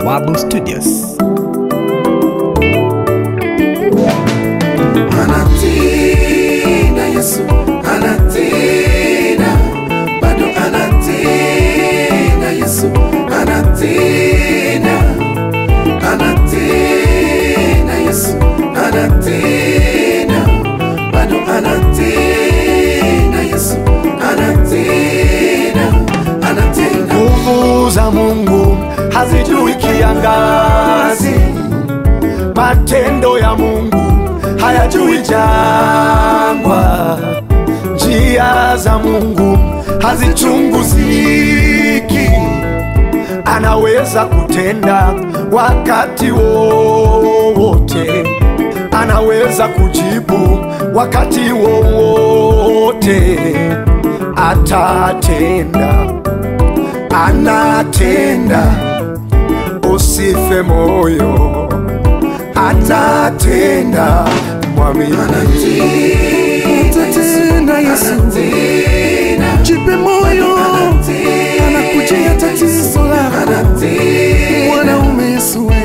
Bawabu Studios. Anatenda Yesu, anatenda, bado anatenda Yesu, anatenda, anatenda Yesu, anatenda, bado anatenda Yesu, anatenda, anatenda. Nguvu za Mungu hazijui kiangazi, matendo ya Mungu hayajui jangwa, njia za Mungu hazichunguziki. Anaweza kutenda wakati wowote, anaweza kujibu wakati wowote, atatenda anatenda, usife moyo, atatenda, mwamini. Atatenda Yesu, jipe moyo, anakujia tatizo lako. Mwanaume Yesu, we.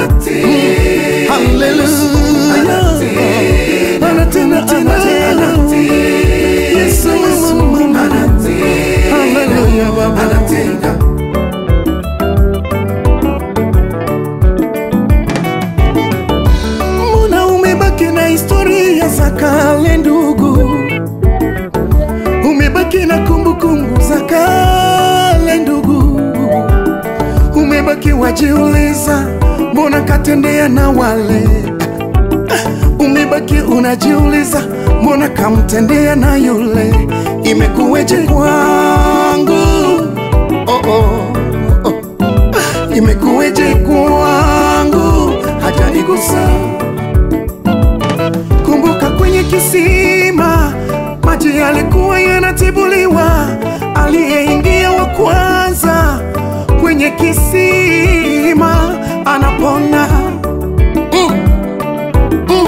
Haleluya, anatenda, anatenda. Yesu, mama. Haleluya, Baba. Mbona umebaki na historia za kale ndugu? Umebaki na kumbukumbu za kale ndugu, umebaki wajiuliza, mbona katendea na wale? Umebaki unajiuliza, mbona kamtendea na yule? Imekuweje kwangu? Oh, oh, oh. Imekuweje kwangu? Hajanigusa. Kumbuka kwenye kisima maji yalikuwa yanatibuliwa, aliyeingia wa kwanza kwenye kisima anapona. Mm. Mm.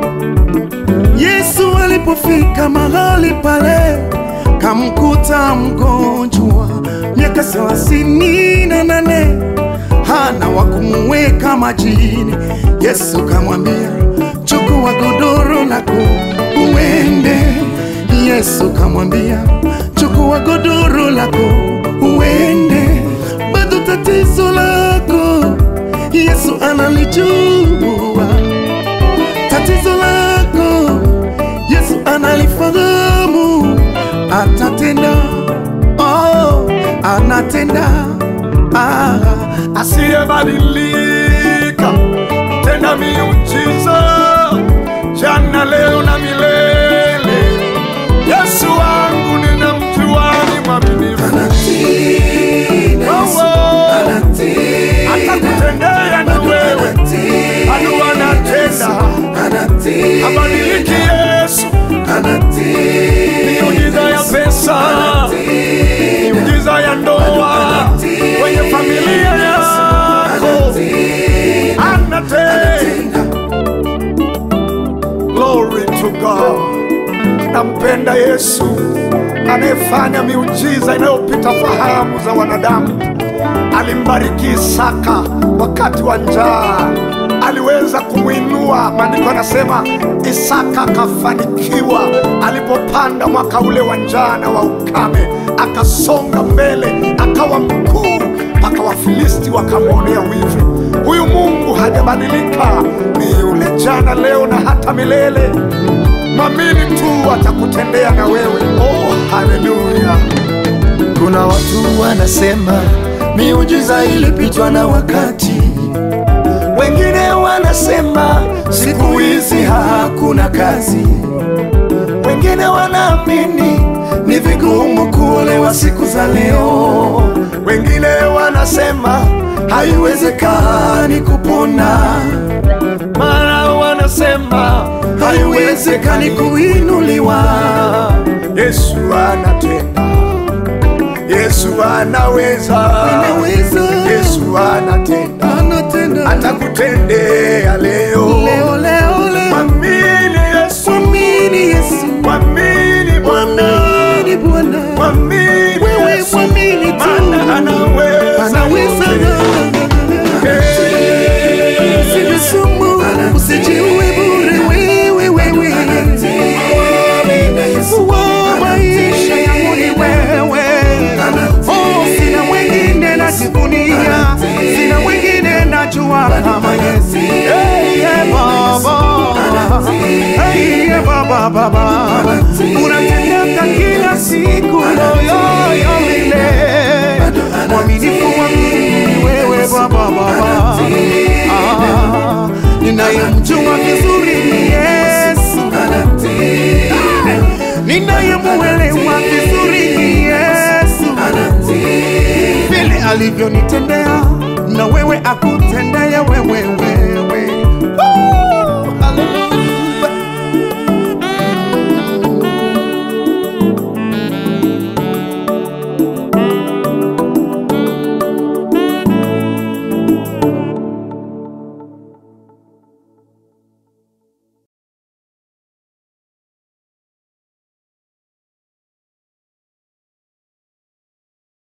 Yesu alipofika mahali pale, kamkuta mgonjwa miaka thelathini na nane hana wa kumuweka majini. Yesu kamwambia, chukua godoro lako uende. Yesu kamwambia, chukua godoro lako uende. Bado tatizo lako Yesu analijua, tatizo lako Yesu analifahamu, atatenda. Oh, anatenda ah. asiyebadilika, tenda miujiza jana, leo na milele. Yesu wangu ninamjua, ni mwaminifu, Oh, oh. atakutendea na wewe, bado anatenda, habadiliki Yesu. Miujiza ya pesa, miujiza ya ndoa, kwenye familia yako anatenda. Glory to God. Nampenda Yesu anayefanya miujiza inayopita fahamu za wanadamu. Alimbariki Isaka wakati wa njaa, aliweza kumwinua. Maandiko anasema Isaka akafanikiwa alipopanda mwaka ule wa njaa na wa ukame, akasonga mbele, akawa mkuu mpaka Wafilisti wakamwonea wivu. Huyu Mungu hajabadilika, ni yule jana, leo na hata milele. Mwamini tu atakutendea na wewe. Oh, haleluya! Kuna watu wanasema miujiza ilipitwa na wakati, wengine wanasema siku hizi hakuna kazi, wengine wanaamini ni vigumu kuolewa siku za leo, wengine wanasema haiwezekani kupona, mara wanasema haiwezekani kuinuliwa. Yesu anatenda, Yesu anaweza, Anaweza. Yesu anatenda, Anatenda atakutendea leo. leo leo leo, Mwamini Yesu, mwamini Yesu, mwamini Bwana, mwamini Bwana, mwamini wewe Yesu, mwamini tu, maana anaweza anaweza yote. Baba Baba, unatendeka kila siku yoyoyo milele, mwaminifu wangu wewe Baba Baba, Ah, ninayemjua vizuri ni Yesu, ninayemuelewa vizuri ni Yesu, vile alivyonitendea na wewe akutendea wewewe